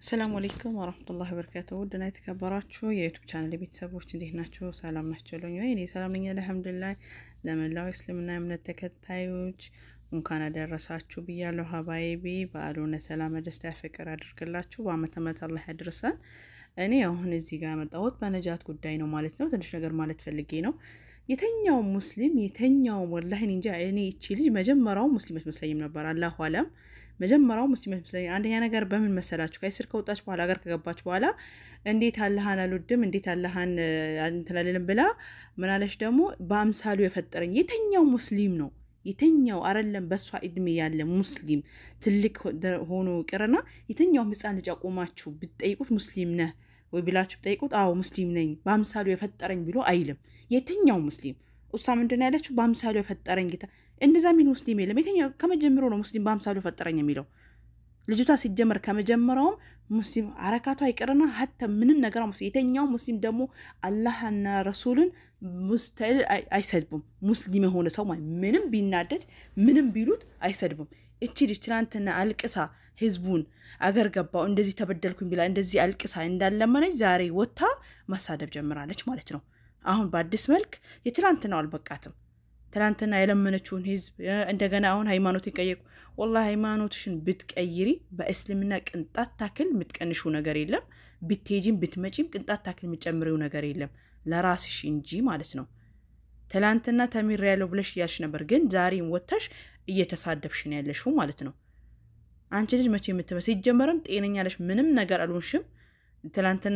አሰላሙ አለይኩም ወረህመቱላሂ ወበረካቱ። ውድና የተከበራችሁ የዩቱብ ቻናል ቤተሰቦች እንዴት ናቸው? ሰላም ናቸው? ለኝ ወይ እኔ ሰላም ነኝ አልሐምዱሊላህ። ለመላው እስልምና እምነት ተከታዮች እንኳን አደረሳችሁ ብያለሁ። ሀባይቢ በዓሉን ሰላም፣ ደስታ፣ ፍቅር አድርግላችሁ በአመት አመት አላህ ያድርሰን። እኔ አሁን እዚህ ጋር መጣሁት በነጃት ጉዳይ ነው ማለት ነው። ትንሽ ነገር ማለት ፈልጌ ነው። የተኛው ሙስሊም የተኛው ወላሂ እንጃ እኔ እቺ ልጅ መጀመሪያው ሙስሊም አትመስለኝም ነበር። አላሁ አለም መጀመሪያው ሙስሊም አትመስለኝ። አንደኛ ነገር በምን መሰላችሁ? ከእስር ከወጣች በኋላ ሀገር ከገባች በኋላ እንዴት አላህን አልወድም እንዴት አላህን እንትን አልልም ብላ ምናለች ደግሞ በአምሳሉ የፈጠረኝ የተኛው ሙስሊም ነው የተኛው አይደለም በእሷ እድሜ ያለ ሙስሊም ትልቅ ሆኖ ቅርና የተኛውም ህፃን ልጅ አቆማችሁ ብትጠይቁት ሙስሊም ነህ ወይ ብላችሁ ብጠይቁት አዎ ሙስሊም ነኝ በአምሳሉ የፈጠረኝ ብሎ አይልም። የትኛው ሙስሊም እሷ ምንድን ያለችው በአምሳሉ የፈጠረኝ ጌታ እንደዛ የሚል ሙስሊም የለም። የትኛው ከመጀመሩ ነው ሙስሊም በአምሳሉ የፈጠረኝ የሚለው ልጅቷ ሲጀመር ከመጀመሪያውም ሙስሊም አረካቷ አይቀርና ሀተ ምንም ነገር ሙስሊም የተኛው ሙስሊም ደግሞ አላህና ረሱልን ሙስተል አይሰድቡም። ሙስሊም የሆነ ሰው ማለት ምንም ቢናደድ ምንም ቢሉት አይሰድቡም። እቺ ልጅ ትናንትና አልቅሳ ህዝቡን አገር ገባው እንደዚህ ተበደልኩኝ ብላ እንደዚህ አልቅሳ እንዳለመነች ዛሬ ወጥታ ማሳደብ ጀምራለች ማለት ነው። አሁን በአዲስ መልክ የትናንትናው አልበቃትም። ትናንትና የለመነችውን ህዝብ እንደገና አሁን ሃይማኖት ይቀየቁ። ወላ ሃይማኖትሽን ብትቀይሪ በእስልምና ቅንጣት ታክል የምትቀንሹ ነገር የለም። ብትሄጂም ብትመጪም ቅንጣት ታክል የምትጨምሪው ነገር የለም ለራስሽ እንጂ ማለት ነው። ትላንትና ተሚር ያለው ብለሽ እያልሽ ነበር፣ ግን ዛሬም ወጥተሽ እየተሳደብሽ ነው ያለሽው ማለት ነው። አንቺ ልጅ መቼ የምትመስ ሲጀመርም ጤነኛ ነሽ፣ ምንም ነገር አልሆንሽም። ትላንትና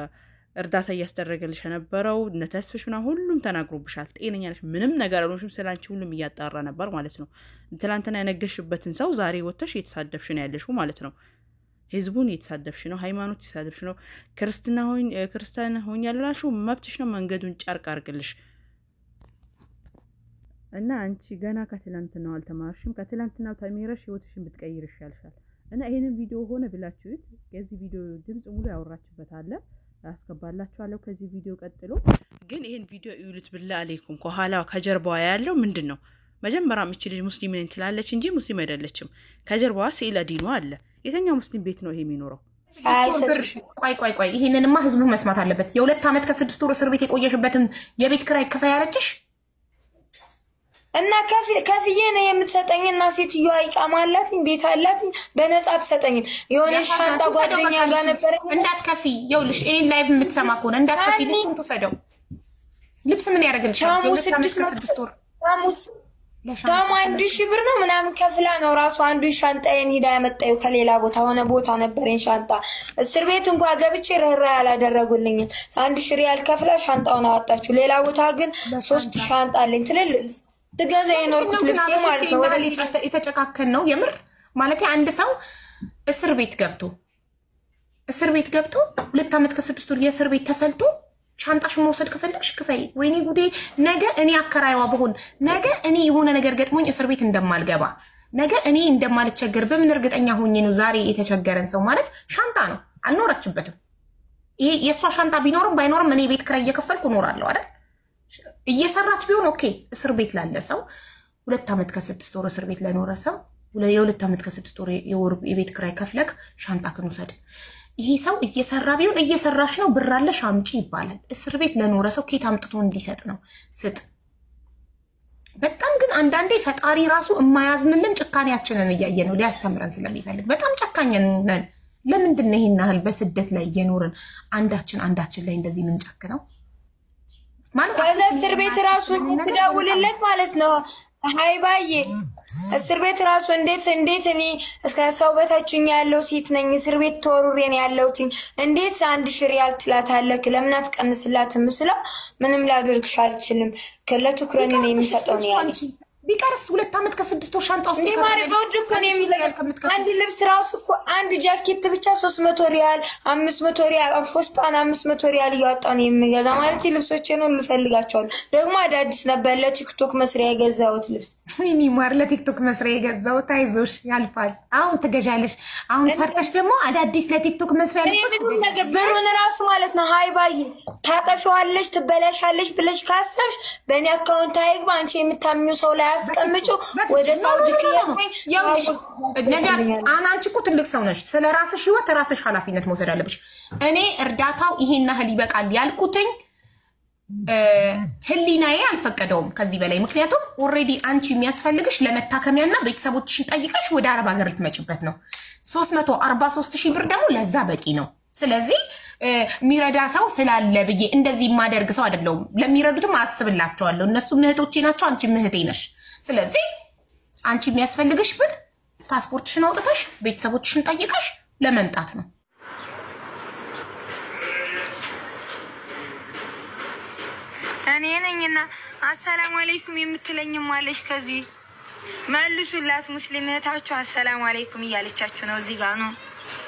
እርዳታ እያስደረገልሽ የነበረው እነ ተስፍሽ ምናምን ሁሉም ተናግሮብሻል። ጤነኛ ነሽ፣ ምንም ነገር አልሆንሽም። ስለ አንቺ ሁሉም እያጣራ ነበር ማለት ነው። ትላንትና ያነገሽበትን ሰው ዛሬ ወጥተሽ እየተሳደብሽ ነው ያለሽው ማለት ነው። ህዝቡን እየተሳደብሽ ነው። ሃይማኖት እየተሳደብሽ ነው። ክርስትና ክርስቲያን ሆኛለሁ ላልሽው መብትሽ ነው። መንገዱን ጨርቅ አርግልሽ እና አንቺ ገና ከትላንትናው አልተማርሽም። ከትላንትናው ተሚረሽ ህይወትሽን ብትቀይር ይሻልሻል። እና ይህንን ቪዲዮ ሆነ ብላችሁት የዚህ ቪዲዮ ድምፅ ሙሉ ያወራችበት አለ ያስገባላችኋለሁ ከዚህ ቪዲዮ ቀጥሎ። ግን ይህን ቪዲዮ እዩሉት ብላ አሌይኩም። ከኋላ ከጀርባዋ ያለው ምንድን ነው? መጀመሪያ ምች ልጅ ሙስሊም ነኝ ትላለች እንጂ ሙስሊም አይደለችም። ከጀርባዋ ስዕለ ዲኗ አለ። የተኛው ሙስሊም ቤት ነው ይሄ የሚኖረው? ቆይ ቆይ ቆይ፣ ይህንንማ ህዝቡ መስማት አለበት። የሁለት ዓመት ከስድስት ወር እስር ቤት የቆየሽበትን የቤት ክራይ ክፈይ ያለችሽ እና ከፍዬ ነው የምትሰጠኝ። እና ሴትዮዋ ይቃማ አላትኝ ቤት አላትኝ በነፃ ትሰጠኝም። የሆነ ሻንጣ ጓደኛ ጋር ነበረ። እንዳትከፊ፣ ይኸውልሽ ይህን ላይቭ የምትሰማ ከሆነ እንዳትከፊ፣ ልብሱን ትውሰደው። ልብስ ምን ያደርግልሻል? የሁለት ዓመት ከስድስት ወር ታሙ አንድ ሺህ ብር ነው ምናምን ከፍላ ነው ራሱ አንዱ ሻንጣዬን ሂዳ ያመጣዩ ከሌላ ቦታ ሆነ ቦታ ነበረኝ ሻንጣ። እስር ቤት እንኳ ገብቼ ርኅራ ያላደረጉልኝም። አንድ ሺህ ሪያል ከፍላ ሻንጣውን አወጣችሁ። ሌላ ቦታ ግን ሶስት ሻንጣ አለኝ ትልልቅ ትገዛ የኖርኩት ልብስ ማለት ነው። የተጨካከን ነው የምር ማለት አንድ ሰው እስር ቤት ገብቶ እስር ቤት ገብቶ ሁለት ዓመት ከስድስት ወር የእስር ቤት ተሰልቶ ሻንጣሽን መውሰድ ከፈለግሽ ክፈይ። ወይኔ ጉዴ! ነገ እኔ አከራይዋ ብሆን ነገ እኔ የሆነ ነገር ገጥሞኝ እስር ቤት እንደማልገባ ነገ እኔ እንደማልቸገር በምን እርግጠኛ ሆኜ ነው? ዛሬ የተቸገረን ሰው ማለት ሻንጣ ነው። አልኖረችበትም። ይሄ የእሷ ሻንጣ ቢኖርም ባይኖርም እኔ ቤት ክራይ እየከፈልኩ እኖራለሁ አይደል? እየሰራች ቢሆን ኦኬ። እስር ቤት ላለ ሰው ሁለት ዓመት ከስድስት ወር እስር ቤት ለኖረ ሰው የሁለት ዓመት ከስድስት ወር የቤት ክራይ ከፍለክ ሻንጣ ክን ውሰድ። ይሄ ሰው እየሰራ ቢሆን እየሰራሽ ነው ብር አለሽ አምጪ ይባላል። እስር ቤት ለኖረ ሰው ኬት አምጥቶ እንዲሰጥ ነው ስጥ። በጣም ግን አንዳንዴ ፈጣሪ ራሱ የማያዝንልን ጭካኔያችንን እያየ ነው ሊያስተምረን ስለሚፈልግ በጣም ጨካኝ ነን። ለምንድን ነው ይህን ያህል በስደት ላይ እየኖርን አንዳችን አንዳችን ላይ እንደዚህ ምንጨክ ነው? ከዛ እስር ቤት ራሱ ትደውልለት ማለት ነው። ሀይባዬ እስር ቤት ራሱ እንዴት እንዴት እኔ እስከ ሰው በታችኛ ያለው ሴት ነኝ እስር ቤት ተወሩሬን ያለሁት እንዴት አንድ ሺህ ሪያል ትላታለህ? ለምን አትቀንስላትም? ስለው ምንም ላደርግሽ አልችልም ለትኩረን ነው የሚሰጠው ነው ያለ ቢቀርስ ሁለት ዓመት ከስድስት ወር ሻንጣ ውስጥ አንድ ልብስ ራሱ እኮ አንድ ጃኬት ብቻ ሶስት መቶ ሪያል አምስት መቶ ሪያል ፎስጣን አምስት መቶ ሪያል እያወጣ ነው የሚገዛ ማለት ልብሶቼን ሁሉ እፈልጋቸዋለሁ። ደግሞ አዳዲስ ነበር ለቲክቶክ መስሪያ የገዛሁት ልብስ። ወይኔ ማር ለቲክቶክ መስሪያ የገዛሁት አይዞሽ ያልፋል። አሁን ትገዣለሽ። አሁን ሰርተሽ ደግሞ አዳዲስ ለቲክቶክ መስሪያ ብሩን ራሱ ማለት ነው ሀይ ባይ ታጠፊዋለሽ፣ ትበላሻለሽ ብለሽ ካሰብሽ በእኔ አካውንት አይግባ። አንቺ የምታምኙ ሰው ላይ አስቀምጩ ወደ ሳውዲ ክያቆኝ ነጃት አንቺ እኮ ትልቅ ሰው ነሽ። ስለ ራስሽ ህይወት ራስሽ ኃላፊነት መውሰድ አለብሽ። እኔ እርዳታው ይሄን ያህል ይበቃል ያልኩትኝ ህሊናዬ አልፈቀደውም ከዚህ በላይ ምክንያቱም ኦልሬዲ አንቺ የሚያስፈልግሽ ለመታከሚያና ቤተሰቦችሽን ጠይቀሽ ወደ አረብ ሀገር ልትመጭበት ነው። 343 ሺህ ብር ደግሞ ለዛ በቂ ነው። ስለዚህ የሚረዳ ሰው ስላለ ብዬ እንደዚህ የማደርግ ሰው አይደለሁም። ለሚረዱትም አስብላቸዋለሁ። እነሱ ምህቶቼ ናቸው፣ አንቺ ምህቴ ነሽ። ስለዚህ አንቺ የሚያስፈልግሽ ብር ፓስፖርትሽን አውጥተሽ ቤተሰቦችሽን ጠይቀሽ ለመምጣት ነው። እኔ ነኝና አሰላሙ አለይኩም የምትለኝም አለች። ከዚህ መልሱላት። ሙስሊም እህታችሁ አሰላሙ አለይኩም እያለቻችሁ ነው። እዚህ ጋር ነው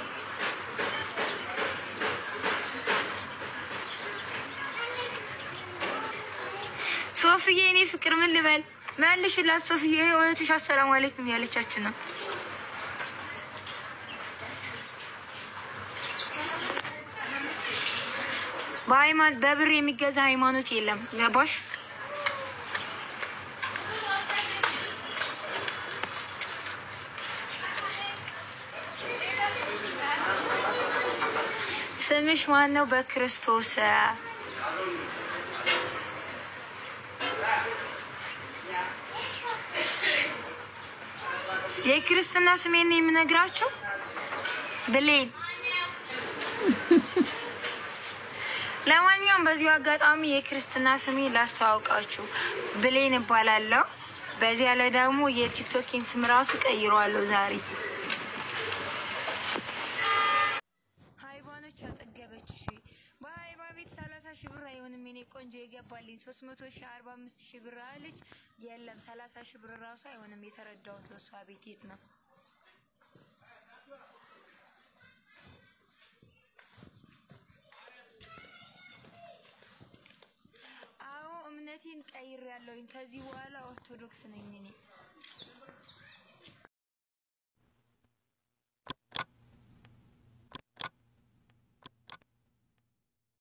ሶፍዬ። እኔ ፍቅር ምን ልበል? መልሽላት ሶፍዬ። እህትሽ አሰላሙ አለይኩም እያለቻችሁ ነው። በሃይማኖት በብር የሚገዛ ሃይማኖት የለም። ገባሽ? ስምሽ ማን ነው? በክርስቶስ የክርስትና ስሜን ነው የምነግራችሁ ብሌን ለማንኛውም በዚሁ አጋጣሚ የክርስትና ስሜ ላስተዋውቃችሁ ብሌን እባላለሁ። በዚያ ላይ ደግሞ የቲክቶኪን ስም ራሱ ቀይሯለሁ ዛሬ። ሀይባኖች አጠገበች ሺ በሀይባ ቤት ሰላሳ ሺህ ብር አይሆንም የኔ ቆንጆ የገባልኝ ሶስት መቶ ሺህ አርባ አምስት ሺህ ብር አለች። የለም ሰላሳ ሺህ ብር ራሱ አይሆንም። የተረዳሁት በሷ ቤት የት ነው እምነቴን ቀይር ያለውኝ ከዚህ በኋላ ኦርቶዶክስ ነኝ እኔ።